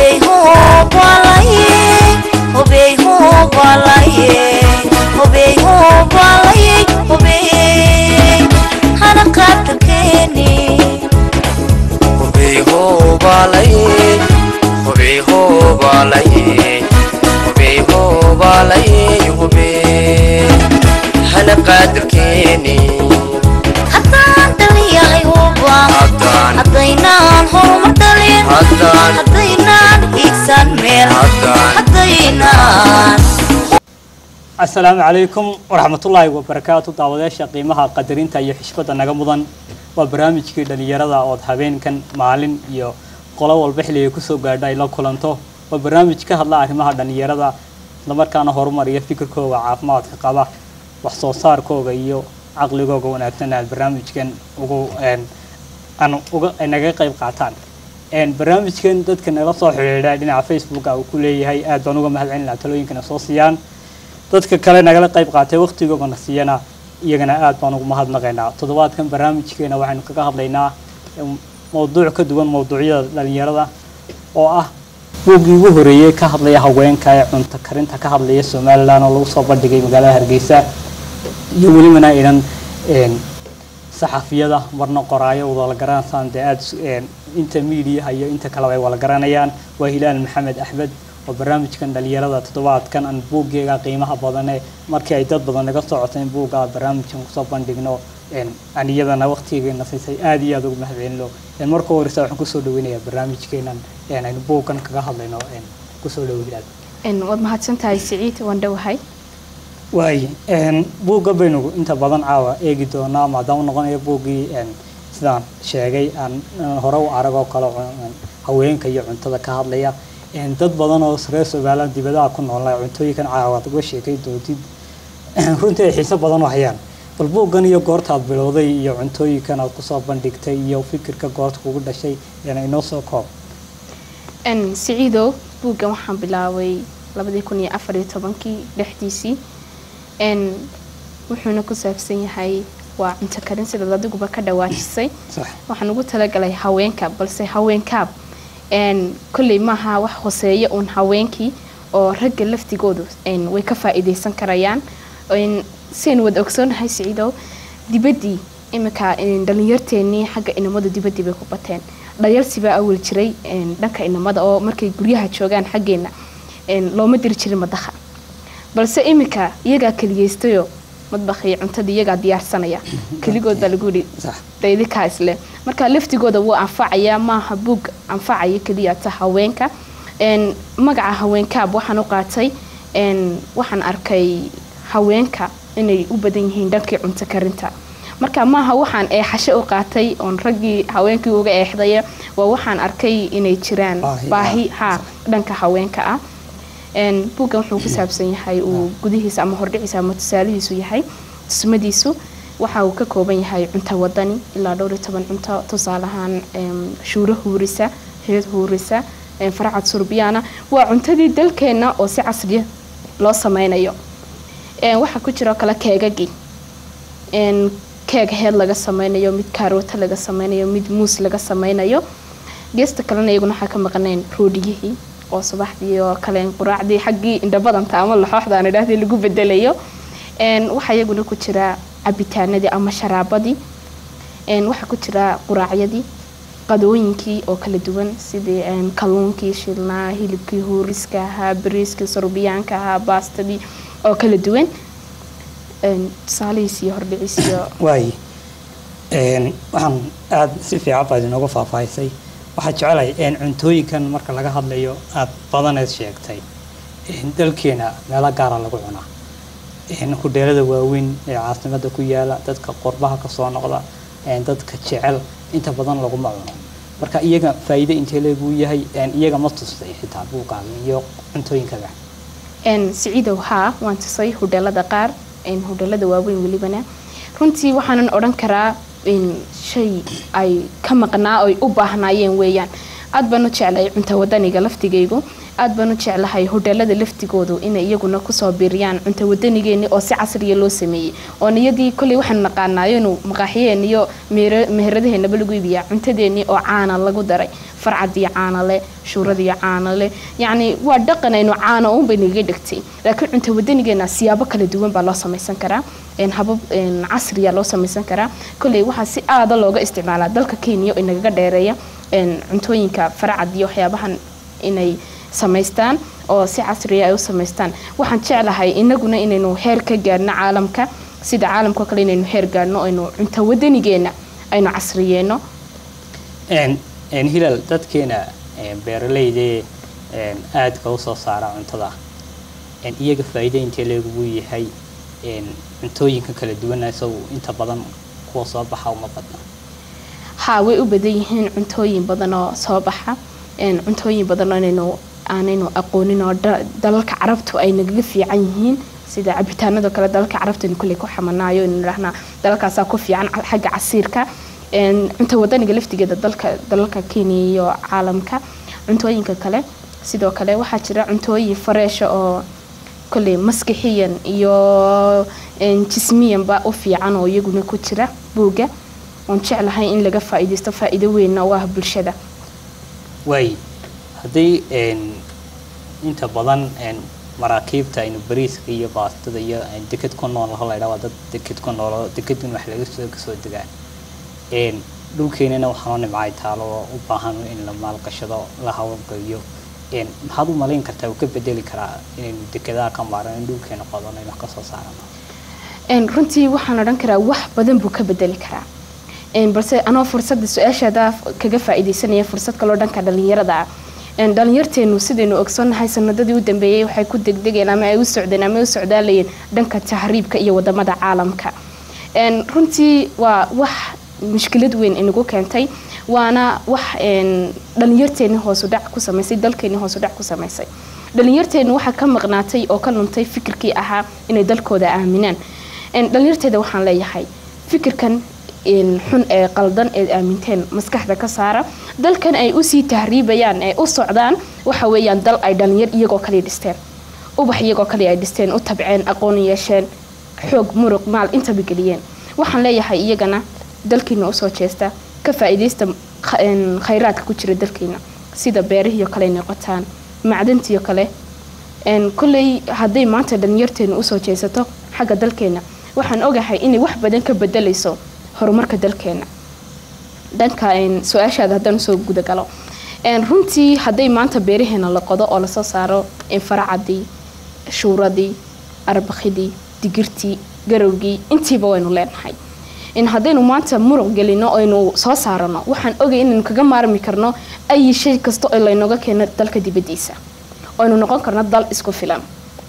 hobey hobalaye hobey hobalaye hobey hobalaye hobey hana qaadalkeeni hubey hoobalaye hubey hoobalaye hubey hoobalaye hubey hana qaadarkeeni haddaan dhaliyahay huba haddaan haddaynaan horumar dhalin haddaan haddaynaan hiigsan meel haddaan haddaynaan asalaamu calaykum waraxmatullaahi wabarakaatu daawadayaasha qiimaha qadarinta iyo xishbadda naga mudan waa barnaamijkii dhallinyarada ood habeenkan maalin iyo qolo walba xilligay kusoo gaadha ay la kulanto waa barnaamij ka hadla arrimaha dhallinyarada islamarkaana horumariya fikirkooga caafimaadka qaba wax soo saarkooga iyo caqligooga wanaagsan aad barnaamijkan ugu een, aan uga ay naga qayb qaataan een, barnaamijkan dadka nala soo xidhiidha dhinaca facebooka uu ku leeyahay aad baan uga mahad celinaa talooyinkana soo siiyaan dadka kale nagala qayb qaatay waqtigoogana siiyana iyagana aad baan ugu mahadnaqaynaa toddobaadkan barnaamijkeena waxaynu kaga hadlaynaa em, mowduuc ka duwan mowduucyada dhalinyarada oo ah buuggii ugu horeeyey ka hadlaya haweenka ee cunto karinta ka hadlaya somalilan oo lagu soo bandhigay magaalada hargeysa iyo welibana inan een, saxafiyada marna qoraayo wada la garanaysaan dee aad inta miidiyaha iyo inta kaleba ay wada garanayaan waa hilaal maxamed axmed oo barnaamijkan dhalinyarada toddobaadkan aan buuggeega qiimaha badane markii ay dad badan naga socoteen buugga barnaamijkan kusoo bandhigno een, aan iyadana waqtigeena siisay aad iyo aad ugu mahadcelino een, marka horeysa waxaan kusoo dhaweynayaa barnaamijkeenan een, aynu buuggan kaga hadlayno een, kusoo dhawo hilaal Een, waad mahadsantahay siciid waan dhowahay waay een, buugga baynu inta badan caawa eegi doonaa maadaama noqonayo buuggii een, sidaan sheegay aan aan hore u arag oo kale een, haweenka iyo cuntada ka hadlaya een, dad badan oo reer somaliland dibadaha ku noolna cuntooyinkan caawa aad uga sheekay doontid runtii ay xiiso badan u hayaan bal buuggan iyo goortaad bilowday iyo cuntooyinkan aad kusoo bandhigtay iyo fikirka goorta kugu dhashay een, inoo soo koob Een, siciidow buuggan waxaan bilaabay labadii kun iyo afar iyo tobankii dhexdiisii Een, wuxuuna ku saabsan yahay waa cunto karin sidaad adiguba ka dhawaajisay sax waxaan ugu talagalay haweenka balse haweenkaab een, kolley maaha wax hoseeya uun haweenkii oo ragga laftigoodu een, way ka faa'iidaysan karayaan Een, siaynu wada ogsoonahay siciidow dibaddii iminka een, dhallinyarteennii xagga inamadu dibaddii bay ku bateen dhayalsi baa awal jiray een, dhanka inamada oo markay guryaha joogaan xaggeena een, looma diri jirin madaxa balse iminka iyagaa keliyeystayoo madbakii cuntadii iyagaa diyaarsanaya keligood baa lagu yidhi sax daydikaa isle marka laftigooda wuu anfacayaa maaha buug anfacaya keliya ta haweenka Een, magaca haweenkaab waxaan u qaatay een, waxaan arkay haweenka inay u badan yihiin dhankii cunto karinta marka maaha waxaan eexasho u qaatay oon raggii haweenkii uga eexdaya waa waxaan arkay inay jiraan Baahi, baahi ah, ha dhanka haweenka ah Een, buuggan wuxuu ku saabsan yahay uu gudihiisa ama hordhiciisa ama tusaalihiisu yahay tusmadiisu waxa uu ka kooban yahay cunto wadani ilaa dhowr iyo toban cunto tusaale ahaan em, shuuro huurisa xidid huurisa em, faracad surbiyaana waa cuntadii dalkeenna oo si casriya loo sameynayo Em, waxaa ku jira oo kale keegagii Em, keeg heed laga sameynayo mid kaarooto laga sameynayo mid muus laga sameynayo geesta kalena iyaguna waxaa ka maqnayn roodhiyihii oo subaxdii oo kale quraacdii xaggii indhabadanta ama laxooxda aan idhahdii lagu bedelayo Een, waxaa iyaguna ku jira cabitaanadii ama sharaabadii Een, waxaa ku jira quraacyadii qadooyinkii oo kala duwan sidii een, kalluunkii shilnaa hilibkii huuriska ahaa bariiskii sorbiyaanka ahaa baastadii oo kala duwan Een, tusaalihiis iyo hordhiciis iyo waay een, waxaan aada si fiican baad inooga faahfaahisay waxaa jecelahay een, cuntooyinkan marka laga hadlayo aada badaneed sheegtay een, dalkeena meelo gaara lagu cunaa een, hudheelada waaweyn ee caasimada ku yaala dadka qurbaha kasoo noqda een, dadka jecel inta badan laguma cuno marka iyaga faa'iido intee leeguu yahay een, iyaga ma tustay xitaa buugaaga iyo cuntooyinkaga Een, siciidow haa waan tusay hudheelada qaar een, hudheelada waaweyn welibana runtii waxaanan odhan karaa in shay ay ka maqnaa oy u baahnaayeen weeyaan aad baan u jeclahay cunta wadaniga laftigaygu aad baan u jeclahay hodheelada laftigoodu inay iyaguna kusoo biiriyaan cunta wadanigeeni oo si casriya loo sameeyey oo niyadii kolley waxaanu naqaanaayo inuu maqaaxiyeen iyo meher- meheradaheenaba lagu iibiyaa cuntadeennii oo caana lagu daray farcadii caana leh shuuradii caana leh yacni waa dhaqan aynu caana uunbay nagaga dhigtay laakiin cunta wadanigeena siyaabo kala duwan baa loo samaysan karaa een habab een casriya loo samaysan karaa kolley waxaa si aada looga isticmaalaa dalka kenya oo inagaga dheereeya een cuntooyinka farcad iyo waxyaabahan inay samaystaan oo si casriya ay u samaystaan waxaan jeclahay inaguna inaynu heer ka gaadhno caalamka sida caalamka oo kale inaynu heer gaadhno aynu cunto wadanigeena aynu casriyeeno een een hilal dadkeena een beeraleyda een aadka u soo saara cuntada een iyaga faa'iido intee leegugu yahay een cuntooyinka kala duwan isagu inta badan kuwa soo baxa uma badna haa way u badan yihiin cuntooyin badan oo soo baxa een cuntooyin badan oo inaynu aanaynu aqoonin oo da- dalalka carabtu ay nagaga fiican yihiin sida cabitaanada kale dalalka carabta aynu kulley ku xamanaayo inuu idhahnaa dalalkaasaa ku fiican ca- xagga casiirka een cunta wadaniga laftigeeda dalka dalalka kenya iyo caalamka cuntooyinka kale sidoo kale waxaa jira cuntooyin fareesha oo kolley maskixiyan iyo een jismiyanba u fiican oo iyaguna ku jira buugga waan jeclahay in laga faa'iidaysto faa'iido weynna u ah bulshada waay haddii een inta badan een maraakiibta aynu bariiska iyo baastada iyo een deked ku nool la idhaa waa dad deked ku nool oo dekedun wax laga soo kasoo degaan een dhulkeenana waxaa noo nimcay taalo oo u baahan in la maalgashado la hawlgeliyo een maxaad u malayn kartaa uu ka bedeli karaa inaynu dekedaha ka maaran in dhulkeena qodano in wax kasoo saarano een runtii waxaan odhan karaa wax badan buu ka bedeli karaa een balse anoo fursadda su-aashaada kaga faa'iidaysanaya fursad kaloo dhanka dhalinyarada ah een dhalinyarteenu sidaynu ogsoonnahay sanadadii u dambeeyey waxay ku degdegeen ama ay u socdeen ama ay u socdaalayeen dhanka tahriibka iyo wadamada caalamka een runtii waa wax mushkilad weyn inagu keentay waana wax een dhalinyarteeni hoosu dhac ku samaysay dalkeeni hoosu dhac ku samaysay dhalinyarteenu waxaa ka maqnaatay oo ka luntay fikirkii ahaa inay dalkooda aaminaan een dhalinyarteeda waxaan leeyahay fikirkan een xun ee qaldan ee aaminteen maskaxda ka saara dalkan ay usii tahriibayaan ee u socdaan waxa weeyaan dal ay dhalinyar iyagoo kale dhisteen ubax iyagoo kale ay dhisteen u tabceen aqoon yeesheen xoog muruq maal intaba geliyeen waxaan leeyahay iyagana dalkiina usoo jeesta ka faa'iidaysta kha- een khayraadka ku jira dalkiina sida beerihiyo kale ay noqotaan macdantiyo kale een kolley hadday maanta dhalinyarteenu usoo jeesato xagga dalkeena waxaan ogahay inay wax badan ka bedelayso horumarka dalkeena dhanka een su-aashaada haddaan usoo gudagalo een runtii hadday maanta beeraheena la qodo oo lasoo saaro een faracadii shuuradii arbakidii digirtii garowgii intiiba waynu leenahay in haddaynu maanta muruq gelino aynu soo saarano waxaan ogay inaynu kaga maarmi karno ayi shay kasta oo laynooga keeno dalka dibadiisa aynu noqon karno dal isku filan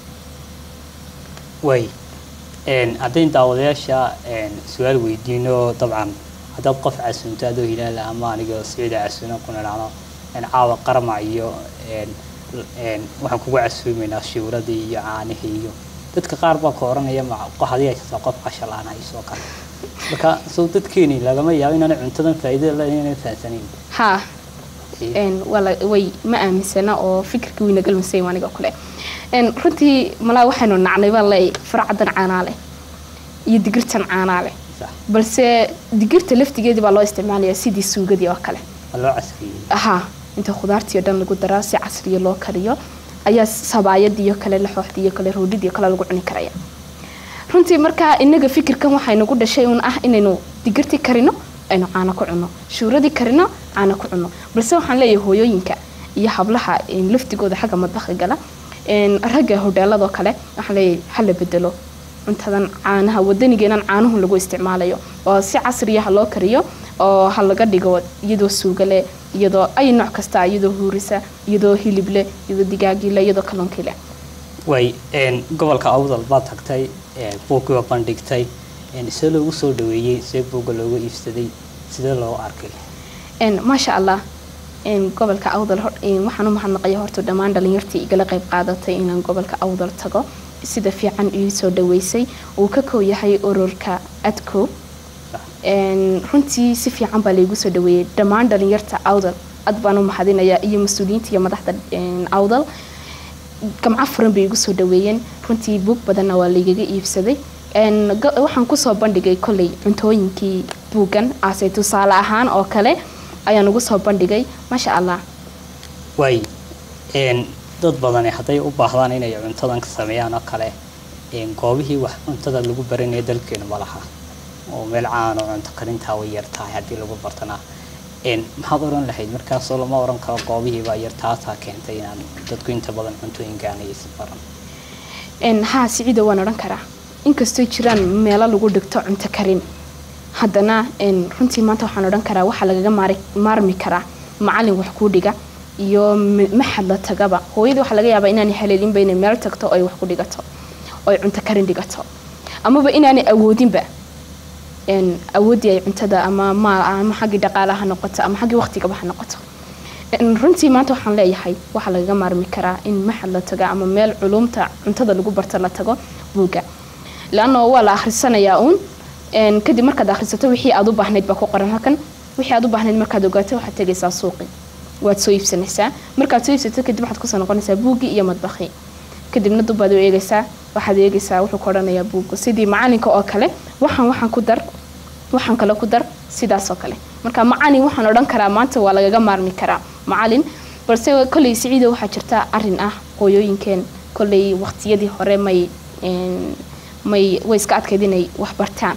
way een haddayn daawadayaasha een su-aal weydiino dabcan haddaad qof casunto adoo hilaala ama aniga siciida casuuno ku nidhaahno een caawa qarma iyo een een waxaan kugu casuumaynaa shiwradii iyo caanihii iyo dadka qaar baa ka oranaya ma qof hadii haysataa qof qashal aan hayso kale marka soo dadkeeni lagama yaabo inaanay cuntadan faa'iido le inay fahansanayn haa een wala way ma aaminsana oo fikirkii wayna galmasay aniga kule een runtii malaa waxaynu nacnay baa leey farcadan caanaa leh iyo digirtan caanaa leh sax balse digirta laftigeedii baa loo isticmaalayaa sidii suugadii oo kale waa loo casriyey ahaa inta khudaartii oo dhan lagu daraa si casriya loo kariyo ayaa sabaayadiiyo kale laxooxdiiyo kale roodhidiyo kale lagu cuni karaya runtii markaa inaga fikirkan waxay nagu dhashay un ah inaynu digirtii karino aynu caano ku cunno shuuradii karino caano ku cunno balse waxaan leeyahay hooyooyinka iyo hablaha een, laftigooda xagga madbaqa gala een, ragga hodheeladoo kale waxaan leeyahay hala bedelo cuntadan caanaha wadanigeenan caanuhu lagu isticmaalayo oo si casriya ha loo kariyo oo ha laga dhigo iyadoo suuga leh iyadoo ay nooc kasta iyadoo huurisa iyadoo hilib leh iyadoo digaagii leh iyadoo kalluunkii leh way een gobolka awdal baad tagtay ee buuggii waa bandhigtay een see loogu soo dhaweeyey see buugga looga iibsaday sidee loo arkay een maasha allah een gobolka awdal hor- een waxaan u mahadnaqaya horta dhammaan dhalinyartii igala qayb qaadatay inaan gobolka awdal tago sida fiican ii soo dhaweysay uu ka koow yahay ururka adco een runtii si fiican baa laygu soo dhaweeyey dhammaan dhalinyarta awdal aad baan u mahadinayaa iyo mas-uuliyiinta iyo madaxda een, awdal gamco furan bay igu soo dhaweeyeen runtii buug badanna waa laygaga iibsaday Een, ga- waxaan kusoo bandhigay kolley cuntooyinkii buuggan ase tusaale ahaan oo kale ayaan ugu soo bandhigay maasha allah waay een, dad badani hadday u baahdaan inay cuntadan ka sameeyaan oo kale een, goobihii wax cuntada lagu baranaya dalkeenu ma laha oo meel caan oo cunto karintaa way yar tahay haddii lagu bartana een, maxaad oran lahayd markaasoo lama oran karo goobihii baa yar taasaa keentay inaan dadku inta badan cuntooyinkaan aysan baran Een, haa siciida waan odhan karaa inkastoo jiraan meelo lagu dhigto cunto karin haddana een, runtii maanta waxaan odhan karaa waxaa lagaga maari- maarmi karaa macalin wax kuu dhiga iyo m- maxad la tagaba hooyadii waxaa laga yaabaa inaanay haleelinba inay meel tagto oo ay wax ku dhigato oo ay cunto karin dhigato amaba inaanay awoodinba een, awooddii ay cuntada ama maal ama xaggii dhaqaalaha ha noqoto ama xaggii waqtigaba ha noqoto Een, runtii maanta waxaan leeyahay waxaa lagaga maarmi karaa in maxad la tago ama meel culumta cuntada lagu barto la tago buugga laanno waa la akhrisanayaa uun Een, kadib markaad akhrisato wixii aad u baahnayd baa ku qoran halkan wixii aad u baahnayd markaad ogaato waxaad tegaysaa suuqi waad soo iibsanaysaa markaad soo iibsato kadib waxaad kusoo noqonaysaa buuggii iyo madbaqii kadibna dubbaad u eegaysaa waxaad eegaysaa wuxuu ka odhanayaa buugga sidii macalinka oo kale waxaan waxaan ku dar waxaan kale ku dar sidaas oo kale marka macalin waxaan odhan karaa maanta waa lagaga maarmi karaa macalin balse kolley siciida waxaa jirta arin ah hooyooyinkeen kolley waqtiyadii hore may een, may way iska adkayd inay wax bartaan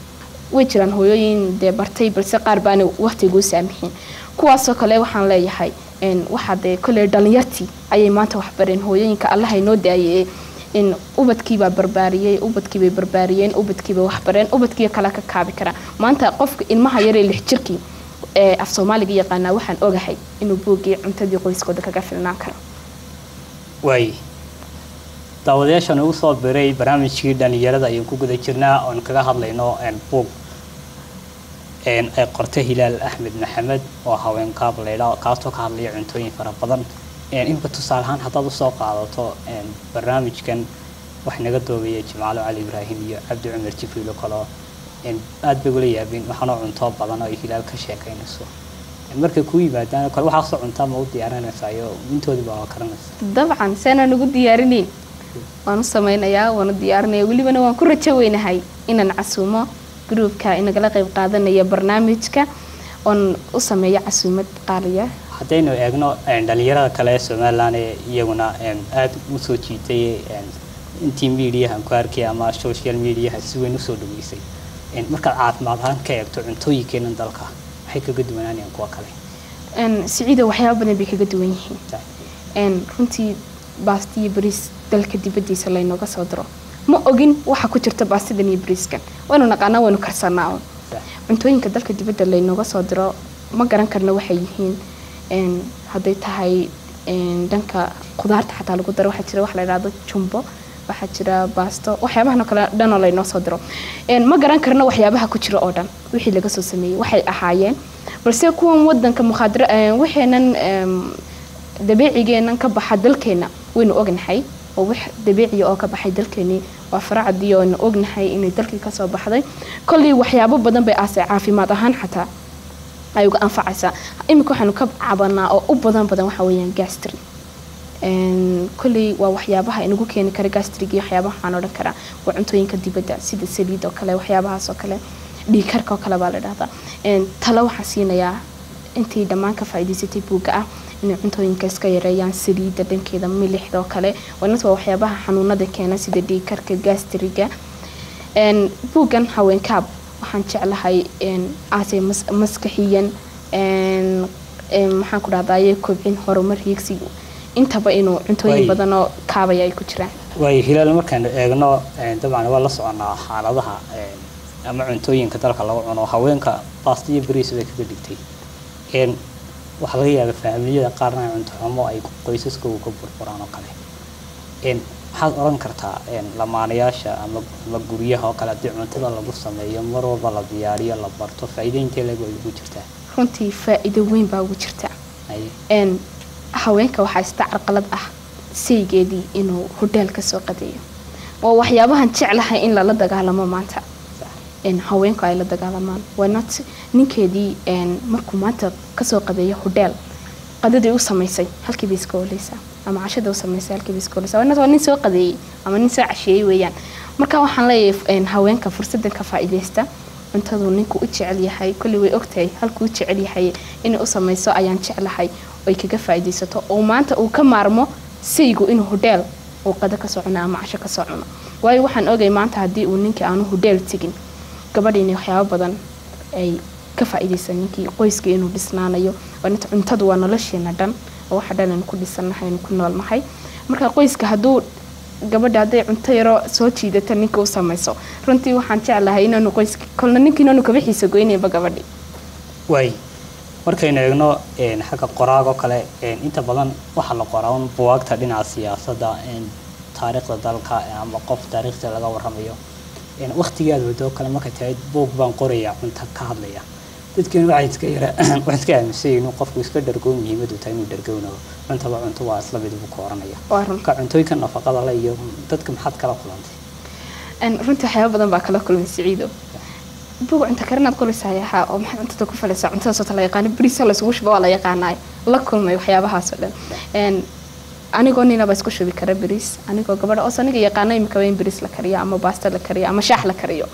way jiraan hooyooyin dee bartay balse qaar baana waqtigu u saamixin kuwaasoo kale waxaan leeyahay een, waxaa dee kolley dhalinyartii ayay maanta wax bareen hooyooyinka allaha inoo daayay in ubadkiibaa barbaariyey ubadkiibay barbaariyeen ubadkiibay wax bareen ubadkiiyo kale ka kaabi karaa maanta qofka ilmaha yaree lix jirkii ee af soomaaliga yaqaanaa waxaan ogahay inuu buuggii cuntadii qoyskooda kaga filnaan karo waay daawadayaashan ugu soo biray barnaamijkii dhalinyarada ayaan ku guda jirnaa oon kaga hadlayno een, buug een, ay qortay hilaal axmed maxamed oo haween kaab leydha kaasoo ka hadlaya cuntooyin fara badan een, inba tusaale ahaan haddaad usoo qaadato een, barnaamijkan wax naga doobeeya jimcaalo cali ibraahim iyo cabdi cumar jibriilo kaloo een, aad bay ula yaabeen waxaanoo cunto badan oo ay hilaal ka sheekaynayso Een, markay kuu yimaadaan kale waxaasoo cuntaa ma u diyaarinaysaa iyo intoodiba waa karanaysaa dabcan seenaan ugu diyaarinayn waan u sameynayaa waan u diyaarinaya welibana waan ku rajo weynahay inaan casuumo gruubka inagala qayb qaadanaya barnaamijka oon u sameeyo casuumad qaaliya haddaynu eegno een, dhalinyarada kale ee somalilan ee iyaguna een, aada u soo jiitay een, intii mediahan ku arkay ama social mediaha si weyn usoo dhaweysay Een, markaad caafimaad ahaan ka eegto cuntooyinkeenan dalka maxay kaga duwanaanayaan kuwa kale Een, siciida waxyaaba badan bay kaga duwan yihiin Een, runtii baasti iyo bariis dalka dibadiisa laynooga soo diro ma ogin waxa ku jirta baastidan iyo bariiskan waynu naqaanaa waynu karsanaa un cuntooyinka dalka dibadda laynooga soo diro ma garan karna waxay yihiin Een, hadday tahay een, dhanka khudaarta xataa lagu daro waxaa jira wax la idhaahdo jumbo waxaa jira baasto waxyaabahan oo kale dhanoo laynoo soo diro Een, ma garan karna waxyaabaha ku jira oo dhan wixii laga soo sameeyey waxay ahaayeen balse kuwan wadanka mukhaadara waxaynan em, dabiicigeenan ka baxa dalkeena waynu ognahay oo wax dabiiciya oo ka baxay dalkeenii waa faracadii oonu ognahay inay dalkii kasoo baxday kolley waxyaabo badan bay aase caafimaad ahaan xataa ay uga anfacaysaa iminka waxaanu ka cabanaa oo u badan badan waxa weeyaan gastri Een, kolley waa waxyaabaha inagu keeni kara gastrig iyo waxyaabaha waxaan odhan karaa waa cuntooyinka dibadda sida saliid oo kale waxyaabahaas oo kale dhiigkarka oo kale baa la dhahdaa Een, talo waxaan siinayaa intii dhammaan ka faa'iidaysatay buugga ah inay cuntooyinka iska yareeyaan saliidda dhankeeda milixda oo kale wanas waa waxyaabaha xanuunada keena sida dhiigkarka gastriga Een, buuggan haweenkaab waxaan jeclahay een, aase mas- maskaxiyan een, een, maxaan ku dhahdaye kobcin horumar hiigsi intaba inuu cuntooyin Way. badan oo kaabaya ay ku jiraan waayo hilaal markaanu eegno een, dabcan waa la soconaa xaaladaha een, ama cuntooyinka dalka lagu cuno haweenka baasta iyo bariis bay kaga dhigtay Een, waxaa laga yaabaa faamiliyada qaarna ay cunto xumo ay qoysaskooda ka burburaan oo kale Een, maxaad oran kartaa een, lamaanayaasha ama ama guryaha oo kale haddii cuntada lagu sameeyo mar walba la diyaariyo la barto faa'iido intee leeg way ugu jirtaa runtii faa'iido weyn baa ugu jirta Haye. een haweenka waxaa ista carqalad ah saygeedii inuu hodheel ka soo qadeeyo waa waxyaabahan jeclahay in lala dagaalamo maanta een haweenku ay la dagaalamaan waa not ninkeedii een markuu maanta kasoo qadeeyo hodheel qadadii u samaysay halkii bay iska oleysaa ama cashada u samaysay halkii bay iska oleysaa waa waa nin soo qadeeyey ama nin soo casheeyey weeyaan marka waxaan leeyahay een, haweenka fursadan ka faa'iidaysta cuntadu ninku u jecel yahay kulli way ogtahay halkuu u jecel yahay inay u samayso ayaan jeclahay oy kaga faa'iidaysato oo maanta uu ka maarmo saygu inuu hudheel uu qado ka soo cuno ama casho ka soo cuno waayo waxaan ogay maanta haddii uu ninkii aanu hudheel tegin gabadhiina waxyaabo badan ay ka faa'iidaysan ninkii qoyskii inuu dhisnaanayo oo inta cuntadu waa nolosheena dhan oo waxa dhan aynu ku dhisannahay aynu ku noolnahay marka qoyska hadduu gabadha hadday cunto yaro soo jiidata ninka u samayso runtii waxaan jeclahay inaanu qoyska kolna ninkii inaanu kaba xiisa goynayba gabadhi waay markaynu eegno een, xagga qoraagoo kale een, inta badan waxaa la qoraa un buwaagta dhinaca siyaasadda een, taariikhda dalka een, ama qof taariikhda laga warramayo een, waqtigii aad wadoo kale markay tahay buug baan qoraya cunto ka hadlaya dadkeenu waxay iska yara waxay iska aaminsan yihiin inuu qofku iska dhargoon muhiimadu tahay inuu dhargownayo cuntaba cunto waa isla mid buu ka oranaya waa run marka cuntooyinka nafaqada le iyo dadka maxaad kala kulantay Een, runtii waxyaabo badan baa kala kulmay siciido buug cunto karinaad qolaysaa yahaa oo maxaad cuntada ku falaysaa cuntada soota la yaqaano bariisa laysugu shuba waa la yaqaanaay la kulmay waxyaabahaas oo dhan Een, anigoo ninaba isku shubi kara bariis anigoo gabadha oos aniga yaqaano imikaba in bariis la kariyo ama baasta la kariyo ama shaax la kariyo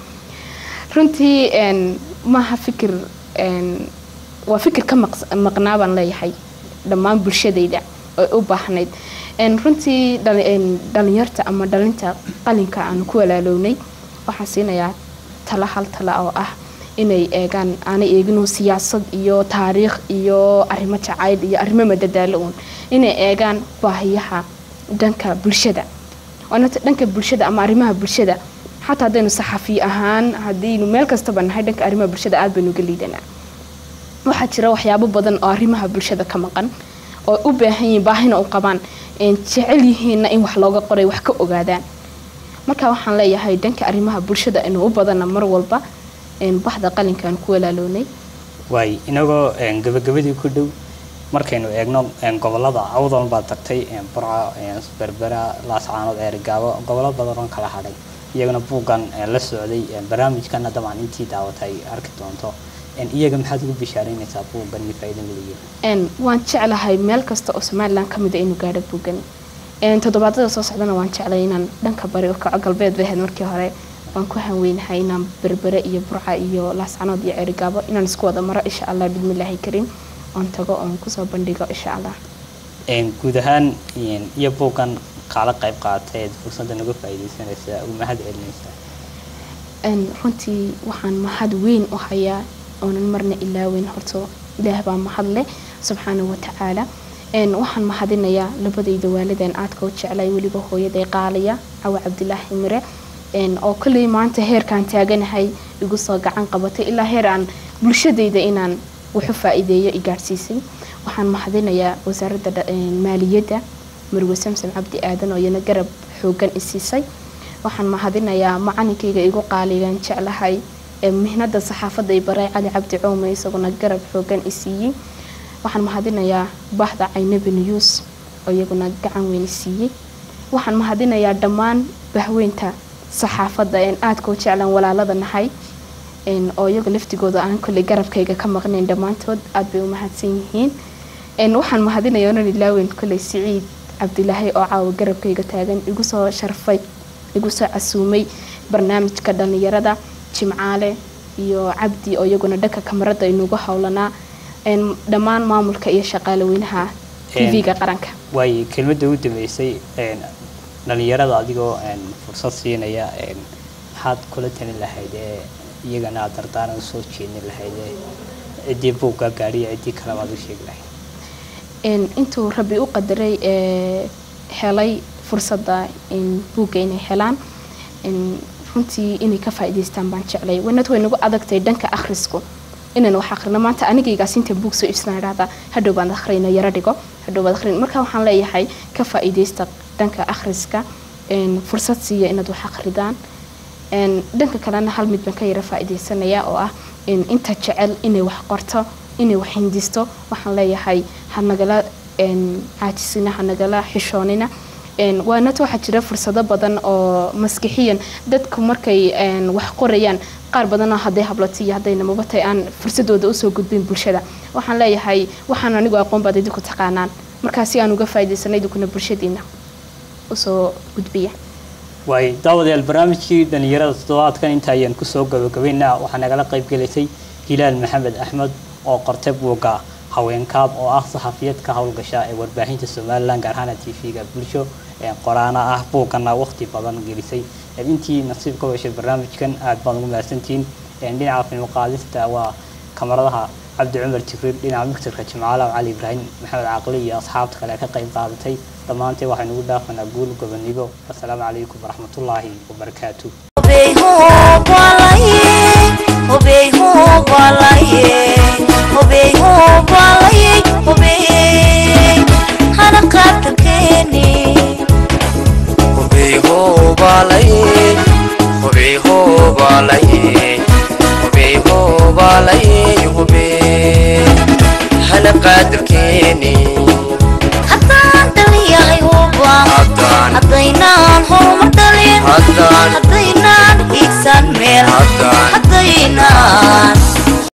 runtii een, maaha fikir een, waa fikir ka maqs- maqnaa baan leeyahay dhammaan bulshadayda oo u baahnayd Een, runtii dhali- een, dhalinyarta ama dhalinta qalinka aanu ku walaalownay waxaan siinayaa tala hal tala oo ah inay eegaan aanay eeginu siyaasad iyo taariikh iyo arrimo jacayl iyo arrimo madadaalo uun inay eegaan baahiyaha dhanka bulshada waana ta- dhanka bulshada ama arrimaha bulshada xataa haddaynu saxafi ahaan haddaynu meel kastaba nahay dhanka arrimaha bulshada aad baynu uga liidanaa waxaa jira waxyaabo badan oo arrimaha bulshada ka maqan oo u baahan yihiin baahina u qabaan een jecel yihiinna in wax looga qoray wax ka ogaadaan marka waxaan leeyahay dhanka arrimaha bulshada inuu u badana mar walba een baxda qalinkaan ku walaalownay waay inagoo een, gabagabadii ku dhow markaynu eegno een, gobolada awdal baad tagtay een, burca een, berbera laascaanood eerigaabo gobollo badan oo kala hadhay iyagana buuggan een, la socday een, barnaamijkana dabcan intii daawatay arki doonto een, iyaga maxaad ugu bishaaraynaysaa buuggan iyo faa'iidada leeyahay een waan jeclahay meel kasta oo somalilan ka mid a inuu gaadho buugani een toddobaadada soo socdana waan jeclay inaan dhanka bari u kaco galbeed bay ahayd markii hore waan ku hanweynahay inaan berbere iyo burca iyo laascanood iyo cerigaabo inaan isku wada maro insha allah bismillaahi kariim oon tago oon kusoo bandhigo insha allah een, guud ahaan een, iyo buuggan kaala qayb qaatay eed fursadda naga faa'iidaysanaysaa u mahad celinaysaa een runtii waxaan mahad weyn u hayaa oonan marna ilaaweyn horto ilaah baa mahad leh subxaanahu watacaala een waxaan mahadinayaa labadayda waalideen aadka u jeclay weliba hooyaday qaaliya cawa cabdilaahi mire een oo kolley maanta heerkaan taaganahay igu soo gacan qabatay ilaa heer aan bulshadayda inaan waxu faa'iideeyo i gaadhsiisay waxaan mahadinayaa wasaaradda dha- een, maaliyadda marwe samsam cabdi aadan oo iyana garab xoogan i siisay waxaan mahadinayaa macalinkayga igu qaaligan jeclahay ee mihnada saxaafadda i baray cali cabdi coome isaguna garab xoogan i siiyey waxaan mahadinayaa bahda caynabi news oo iyaguna gacan weyn i siiyey waxaan mahadinayaa dhammaan bahweynta saxaafadda een aadka u jeclaan walaalada nahay een oo iyaga laftigooda aan kolley garabkayga ka maqnayn dhammaantood aad bay u mahadsan yihiin een waxaan mahadinayaa onan ilaaweyn kolley siciid cabdilaahi oo caawa garabkayga taagan igu soo sharfay igu soo casuumay barnaamijka dhallinyarada jimcaale iyo cabdi oo iyaguna dhanka kamarada inugu howlanaa een dhammaan maamulka iyo shaqaalaweynaha tv-ga qaranka waay kelmadda u dambeysay een, dhalinyarada adigoo een, fursad siinaya een, maxaad kula talin lahayd ee iyagana aad dardaaran soo jeedin lahayd ee ciddii buugga gaadhiya ciddii kaleba aad u sheegi lahayd een intuu rabbi u qadaray ee helay fursadda in buugga inay helaan in runtii inay ka faa'iidaystaan baan jeclay wanad way nagu adagtay dhanka akhrisku inaan wax akhrino maanta anigaygaas inta buug soo iibsana idhahdaa hadhow baan akhriyna yaro dhigo hadhow baad akhrin marka waxaan leeyahay ka faa'iidaysta dhanka akhriska een fursad siiya inaad wax akhridaan een dhanka kalena hal mid baan ka yara faa'iidaysanayaa oo ah in inta jecel inay wax qorto inay wax hindisto waxaan leeyahay ha nagala een caajisina ha nagala xishoonina Een, waanata waxaa jira fursado badan oo maskixiyan dadku markay een, wax qorayaan qaar badanoo hadday hablato iyo hadday namaba tahay aan fursadooda usoo gudbin bulshada waxaan leeyahay waxaan anigu aqoon baad idinku taqaanaan markaa si aan uga faa'iidaysanay idinkuna bulshadiina usoo gudbiya waay daawadayaal barnaamijkii dhalinyarada toddobaadkan inta ayaan kusoo gabagabaynaa waxaa nagala qayb gelisay hilaal maxamed axmed oo qortay buugga haweenkaab oo ah saxafiyad ka howlgasha ee warbaahinta somalilan gaar ahaan tv-ga bulsho ee qoraana ah buuggana waqti badan gelisay Ee, intii nasiib ka heshay barnaamijkan aad baan ugu mahadsantihiin Ee, dhinaca film qaadista waa kamaradaha cabdi cumar jibriil dhinaca miktarka jimcaalaw cali ibraahim maxamed caaqli iyo asxaabta kale ka qayb qaadatay dhammaantee waxaynu ugu dhaafanaa guul gobonigo asalaamu calaykum waraxmatullaahi wabarakaatu hubey hubalaye hubey hubalaye hubey hubalaye hubey hana qaabta keeni hubey hoobalaye hubey hoobalaye hubey hoobalaye